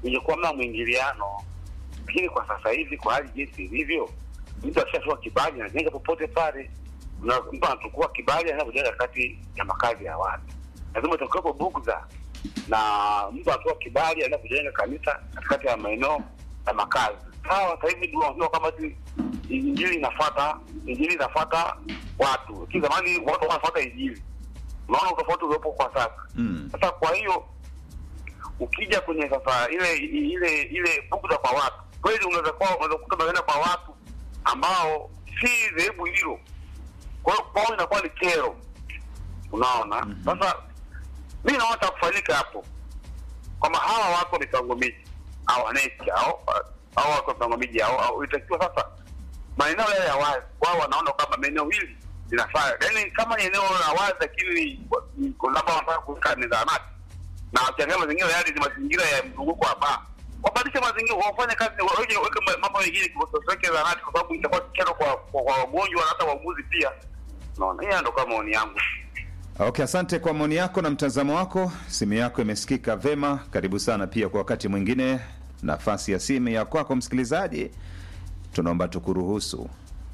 ingekuwa mna mwingiliano, lakini kwa sasa hivi, kwa hali jinsi ilivyo, mtu akishatoa kibali anajenga popote pale, na mtu anachukua kibali anapojenga kati ya makazi ya watu, lazima itakuwepo bugdha na mtu anatoa kibali anapojenga kanisa katikati ya maeneo ya makazi. Sawa, sasa hivi ndio wanajua kama ati injili inafuata injili inafuata watu, lakini zamani watu wanafuata injili. Unaona utofauti uliopo kwa sasa. Mm. Sasa kwa hiyo ukija kwenye sasa ile ile ile bugdha kwa watu, kweli unaweza kuwa unaweza kukuta unaenda kwa watu ambao si dhehebu hilo, kwa hiyo kwao inakuwa ni kero, unaona. Sasa mi naona cha kufanyika hapo kwamba hawa watu wa mipango miji au wananchi au au watu wa mipango miji au au itakiwa sasa maeneo yale ya wazi, wao wanaona kwamba maeneo hili linafaa, yaani kama ni eneo la wazi, lakini ni- labda wanataka kuweka ni zahanati na wakiangalia mazingira yale ni mazingira ya mzunguko wa baa, wabadilishe mazingira, wafanye kazi, waweke weke mambo mengine, wasiweke zahanati, kwa sababu itakuwa kero kwa kwa kwa wagonjwa na hata wauguzi pia. Naona hiyo ndo kama maoni yangu. Okay, asante kwa maoni yako na mtazamo wako. Simu yako imesikika vema. Karibu sana pia kwa wakati mwingine, nafasi ya simu ya kwako msikilizaji, tunaomba tukuruhusu.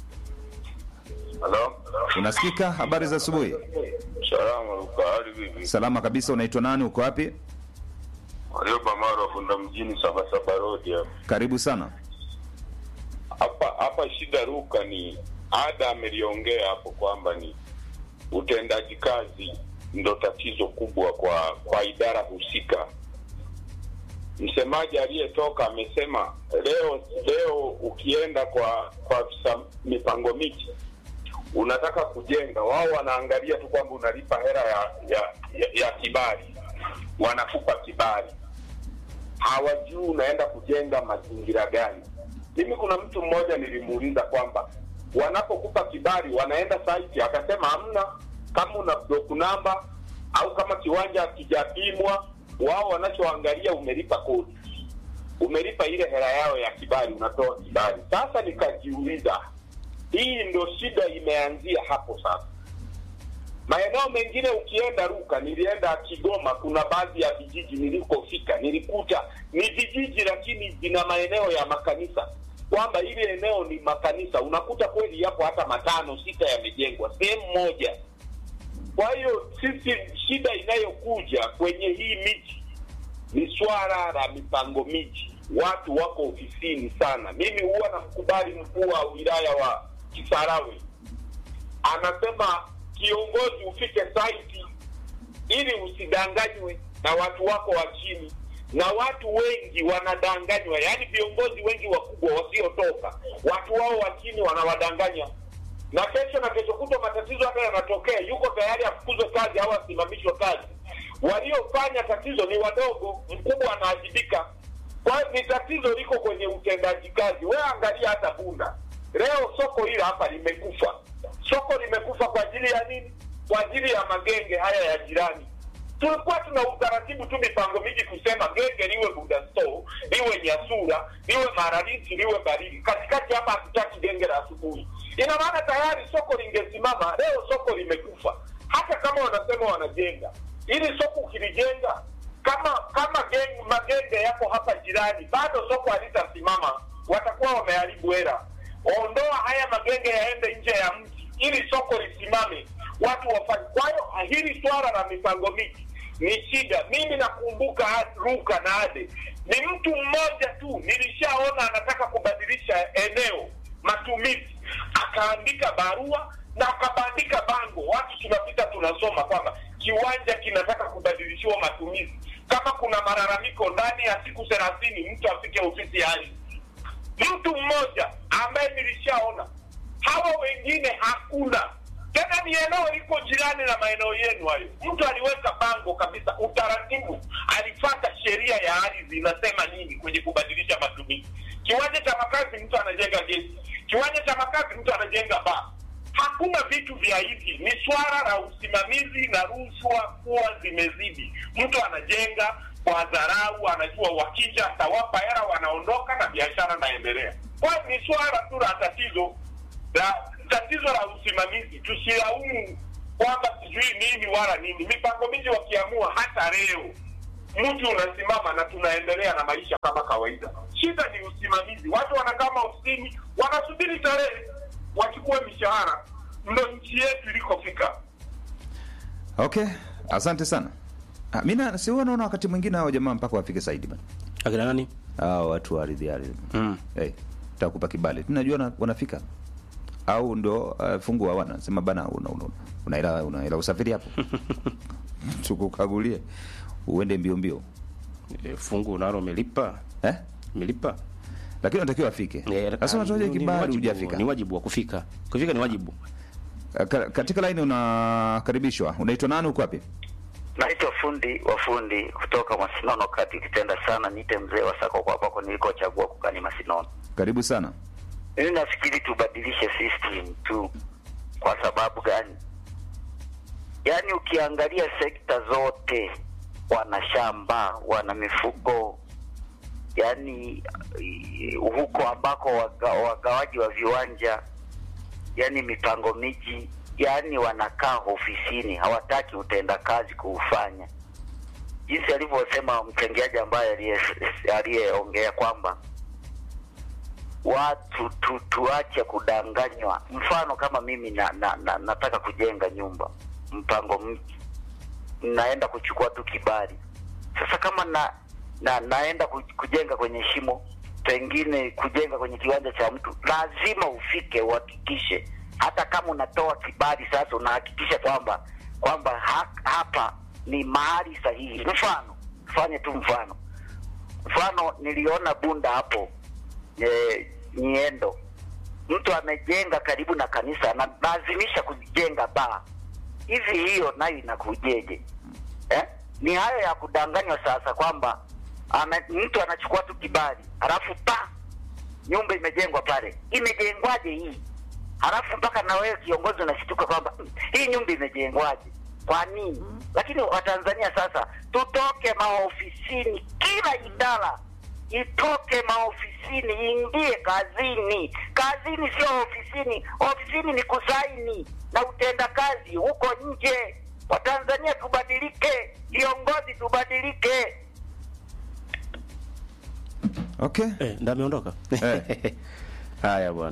Halo, Unasikika? Habari za asubuhi. salama Luka, hali vipi? Salama kabisa. Unaitwa nani? Uko wapi? Warioba Maro Funda mjini Sabasaba Road hapa. Karibu sana. hapa hapa. Shida Luka ni ada ameliongea hapo kwamba ni utendaji kazi ndo tatizo kubwa kwa kwa idara husika. Msemaji aliyetoka amesema leo leo ukienda kwa kwa afisa mipango miji unataka kujenga, wao wanaangalia tu kwamba unalipa hela ya ya, ya, ya kibali, wanakupa kibali, hawajui unaenda kujenga mazingira gani. Mimi kuna mtu mmoja nilimuuliza kwamba wanapokupa kibali wanaenda site, akasema hamna, kama una block namba au kama kiwanja hakijapimwa, wao wanachoangalia umelipa kodi, umelipa ile hela yao ya kibali, unatoa kibali. Sasa nikajiuliza hii ndo shida imeanzia hapo sasa. Maeneo mengine ukienda Ruka, nilienda Kigoma, kuna baadhi ya vijiji nilikofika, nilikuta ni vijiji lakini vina maeneo ya makanisa, kwamba ile eneo ni makanisa, unakuta kweli yapo hata matano sita yamejengwa sehemu moja. Kwa hiyo sisi, shida inayokuja kwenye hii miji ni swala la mipango miji. Watu wako ofisini sana. Mimi huwa namkubali mkuu wa wilaya wa Kisarawe, anasema kiongozi ufike site ili usidanganywe na watu wako wa chini, na watu wengi wanadanganywa, yaani viongozi wengi wakubwa wasiotoka, watu wao wa chini wanawadanganya, na kesho na kesho kutwa matatizo hata yanatokea, yuko tayari afukuzwe kazi au asimamishwe kazi. Waliofanya tatizo ni wadogo, mkubwa anaajibika. Kwa hiyo ni tatizo liko kwenye utendaji kazi. Wewe angalia hata Bunda leo, soko hili hapa limekufa. Soko limekufa kwa ajili ya nini? Kwa ajili ya magenge haya ya jirani. Tulikuwa tuna utaratibu tu mipango miji kusema genge liwe Bunda store, liwe Nyasura, liwe Maraliti, liwe Barili. Katikati hapa hatutaki genge la asubuhi. Ina maana tayari soko lingesimama. Leo soko limekufa, hata kama wanasema wanajenga ili soko ukilijenga kama kama geng, magenge yako hapa jirani, bado soko halitasimama, watakuwa wameharibu hela. Ondoa haya magenge yaende nje ya mji ili soko lisimame, watu wafanye. Kwa hiyo hili swala la mipango miji ni shida. Mimi nakumbuka Ruka na Ade, ni mtu mmoja tu nilishaona anataka kubadilisha eneo matumizi, akaandika barua na akabandika bango, watu tunapita tunasoma kwamba kiwanja kinataka kubadilishiwa matumizi. Kama kuna malalamiko ndani ya siku thelathini, mtu afike ofisi ya ardhi. Mtu mmoja ambaye nilishaona, hawa wengine hakuna. Tena ni eneo liko jirani na maeneo yenu hayo. Mtu aliweka bango kabisa, utaratibu, alifata sheria ya ardhi inasema nini kwenye kubadilisha matumizi. Kiwanja cha makazi mtu anajenga gesi, kiwanja cha makazi mtu anajenga baa hakuna vitu vya hivi. Ni swala la usimamizi na rushwa kuwa zimezidi. Mtu anajenga kwa dharau, anajua wakija atawapa hela, wanaondoka na biashara naendelea. Kwa hiyo ni swala tu la tatizo la tatizo la usimamizi. Tusilaumu kwamba sijui nini wala nini. Mipango miji wakiamua hata leo mtu unasimama na tunaendelea na maisha kama kawaida. Shida ni usimamizi. Watu wanakaa maofisini wanasubiri tarehe wachukue mishahara. Ndo nchi yetu ilikofika. Okay, asante sana. Ah, mi na- si huwa naona wakati mwingine hao jamaa mpaka wafike saidi bana, akina nani hao watu wa ardhi ardhi mm. hey, takupa kibali tunajua na, wanafika au ndo uh, fungu hawana sema bana una, una, una, hela, una hela usafiri hapo tukukagulie uende mbio mbio e, fungu nalo umelipa eh? umelipa lakini unatakiwa afike Eh, sasa ah, unatoaje ni- ni kibali wajibu- hujafika ni wajibu wa kufika kufika ni wajibu Ka- katika laini unakaribishwa unaitwa nani uko wapi Naitwa fundi wa fundi kutoka Masinono kati, ukipenda sana niite mzee wa sako kwa pako nilikochagua kukani Masinono. karibu sana Mimi nafikiri tubadilishe system tu. Kwa sababu gani? Yaani ukiangalia sekta zote, wana shamba, wana mifugo, yaani eh, huko ambako waga, wagawaji wa viwanja, yaani mipango miji, yaani wanakaa ofisini, hawataki utendakazi kuufanya, jinsi alivyosema mchangiaji ambaye aliye- aliyeongea kwamba watu tu, tuache kudanganywa. Mfano kama mimi na, na, na, nataka kujenga nyumba mpango mji, naenda kuchukua tu kibali. Sasa kama na, na naenda ku- kujenga kwenye shimo, pengine kujenga kwenye kiwanja cha mtu, lazima ufike uhakikishe, hata kama unatoa kibali sasa, unahakikisha kwamba kwamba ha, hapa ni mahali sahihi. Mfano, fanye tu mfano, mfano niliona Bunda hapo e, Nyiendo, mtu amejenga karibu na kanisa, analazimisha kujenga baa. Hivi hiyo nayo inakujeje eh? Ni hayo ya kudanganywa sasa, kwamba ana, mtu anachukua tu kibali halafu pa nyumba imejengwa pale. Imejengwaje hii? Halafu mpaka na wewe kiongozi unashtuka kwamba "Mm, hii nyumba imejengwaje? Kwa nini? Lakini Watanzania sasa tutoke maofisini, kila idara itoke maofisini iingie kazini. Kazini sio ofisini. Ofisini ni kusaini na utenda kazi huko nje. Watanzania tubadilike, viongozi tubadilike. okay eh, ndo ameondoka Eh. haya bwana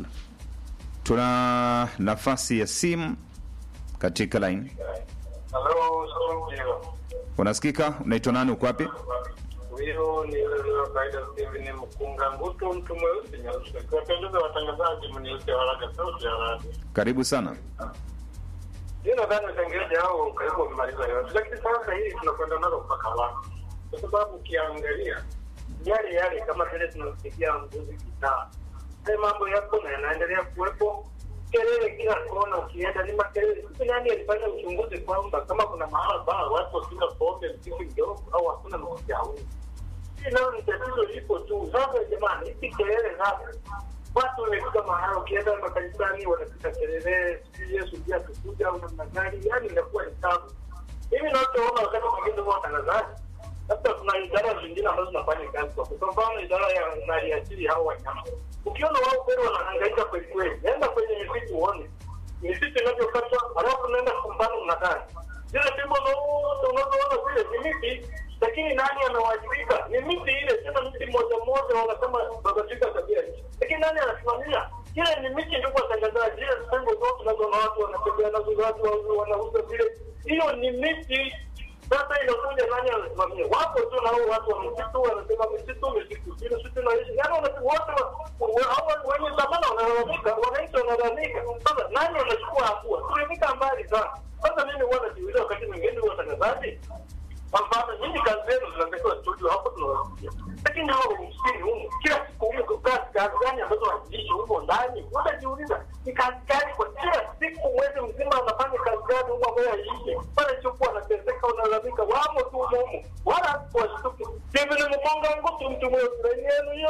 tuna nafasi ya simu katika line Halo, unasikika unaitwa nani uko wapi huyo ni wa kawaida Steven Mkunga Ngutu, mtu mweusi nyeusi. Kiwapendeza watangazaji, mniite Waraga Sauti ya Radio. karibu sana Mimi nadhani watangazaji hao karibu wamemaliza yote, lakini sasa hii tunakwenda nalo mpaka wapi? Kwa sababu ukiangalia yale yale kama vile tunasikia mbuzi kitaa, haya mambo yapo na yanaendelea kuwepo. Kelele kila kona, ukienda ni makelele. Sasa nani alifanya uchunguzi kwamba kama kuna mahala baa watu wakinywa pombe mziki mdogo au hakuna mziki hauni? Hii nayo ni tatizo lipo tu. Sasa jamani, hizi kelele sasa watu wamefika mahala, ukienda makanisani wanapiga kelele, sijui Yesu pia tukuja au namna gani, yani inakuwa ni tabu. Mimi nachoona wakati mwingine huwa watangazaji, labda kuna idara zingine ambazo zinafanya kazi kwa kwa mfano idara ya maliasili hao wanyama, ukiona wao kweli wanahangaika kweli kweli, nenda kwenye misitu uone misitu inavyokatwa, halafu naenda kumbana na gari zile fimbo zote unazoona zile ni miti, lakini nani anawajibika? Ni miti ile, tena miti moja moja, wanasema babadilika tabia nchi, lakini nani anasimamia? Ile ni miti, ndugu watangazaji, zile fimbo zote unazoona watu wanatembea nazo, watu wa- wanauza zile, hiyo ni miti. Sasa inakuja nani anasimamia? Wapo tu na hao watu wa msitu wanasema misitu, misitu, zile sisi tunaishi, yaani wana- wote wa- wa- hao wenye dhamana wanalalamika, wananchi wanalalamika. Sasa nani anachukua hatua? Tumefika mbali sana. Sasa mimi huwa najiuliza wakati mwingine watangazaji, kwa mfano nyinyi kazi zenu zinatakiwa studio hapo tunawasikia, lakini hao msini humu kila siku humu kazi kazi gani ambazo haziishi humo ndani? Unajiuliza ni kazi gani kwa kila siku mwezi mzima anafanya kazi gani humo ambayo haiishi? Pale chokuwa anateseka, unalalamika, wamo tu humo humo, wala washtuki. Hivi ni mkonga ngutu mtu mweusi yenu yo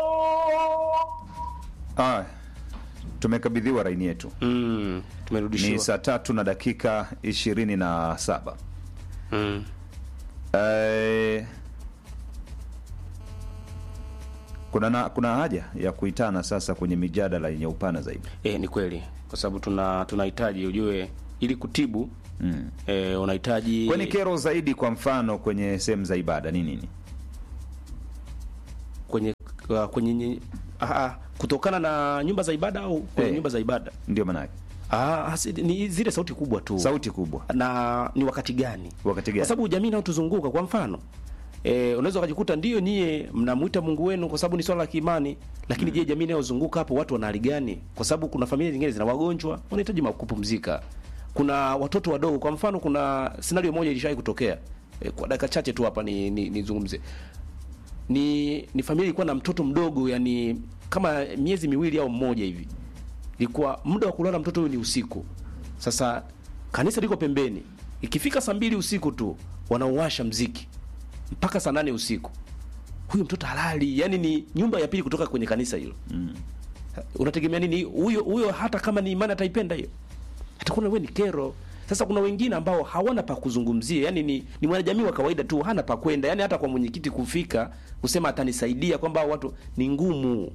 ah, tumekabidhiwa raini yetu mm, ni tumerudishiwa saa tatu na dakika ishirini na saba mm. Eh, kuna na, kuna haja ya kuitana sasa kwenye mijadala yenye upana zaidi E, ni kweli kwa sababu tuna tunahitaji ujue ili kutibu Mm. e, unahitaji Kwani kero zaidi kwa mfano kwenye sehemu za ibada ni nini? kwenye uh, kwenye nye- ah, ah, kutokana na nyumba za ibada au kwenye Eh. nyumba za ibada Ndio maanake ah, hasi- ni zile sauti kubwa tu sauti kubwa. na ni wakati gani Wakati gani? kwa sababu jamii inayotuzunguka kwa mfano E, unaweza ukajikuta ndio nyie mnamwita Mungu wenu kwa sababu ni swala la kiimani, lakini je, jamii inayozunguka hapo watu wana hali gani? Kwa sababu kuna familia zingine zina wagonjwa wanahitaji ma- kupumzika, kuna watoto wadogo. Kwa mfano, kuna scenario moja ilishawahi kutokea e, kwa dakika chache tu hapa ni ni, nizungumze ni ni familia ilikuwa na mtoto mdogo, yani kama miezi miwili au mmoja hivi, ilikuwa muda wa kulala mtoto huyu ni usiku. Sasa kanisa liko pembeni, ikifika saa mbili usiku tu wanauwasha mziki mpaka saa nane usiku, huyu mtoto halali. Yani ni nyumba ya pili kutoka kwenye kanisa hilo mm. Unategemea nini huyo huyo? Hata kama ni imani ataipenda hiyo, atakuwa wewe ni kero. Sasa kuna wengine ambao hawana pa kuzungumzia, yani ni, ni mwanajamii wa kawaida tu, hana pa kwenda, yani hata kwa mwenyekiti kufika kusema atanisaidia kwamba hao watu ni ngumu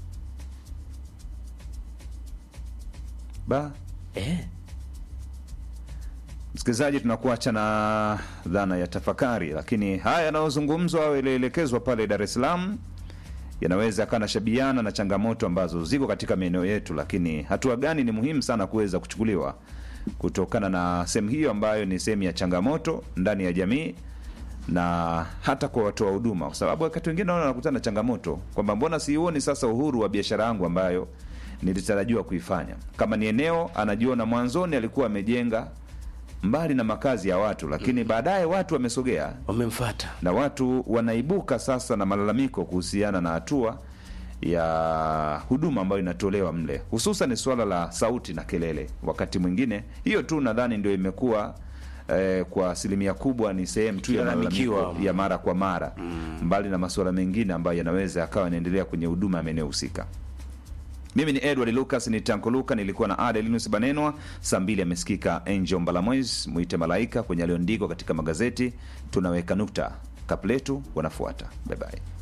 Ba eh. Msikilizaji, tunakuacha na dhana ya tafakari, lakini haya yanayozungumzwa au yalielekezwa pale Dar es Salaam yanaweza yakawa nashabiana na changamoto ambazo ziko katika maeneo yetu, lakini hatua gani ni muhimu sana kuweza kuchukuliwa kutokana na sehemu hiyo ambayo ni sehemu ya changamoto ndani ya jamii na hata kwa watoa huduma, kwa sababu wakati wengine naona wanakutana na changamoto kwamba mbona siuoni sasa uhuru wa biashara yangu ambayo nilitarajiwa kuifanya. Kama ni eneo anajiona mwanzoni alikuwa amejenga mbali na makazi ya watu, lakini baadaye watu wamesogea Wamemfuata na watu wanaibuka sasa na malalamiko kuhusiana na hatua ya huduma ambayo inatolewa mle, hususan suala la sauti na kelele. Wakati mwingine hiyo tu nadhani ndio imekuwa eh, kwa asilimia kubwa ni sehemu tu ya Ikilalamikiwa. malalamiko ya mara kwa mara mbali na masuala mengine ambayo yanaweza yakawa yanaendelea kwenye huduma ya maeneo husika. Mimi ni Edward Lucas ni Tanko Luka, nilikuwa na Ada Linus Banenwa. Saa mbili amesikika Angel Mbalamwez, mwite malaika kwenye aliyoandikwa katika magazeti. Tunaweka nukta, kapletu wanafuata. Bye bye.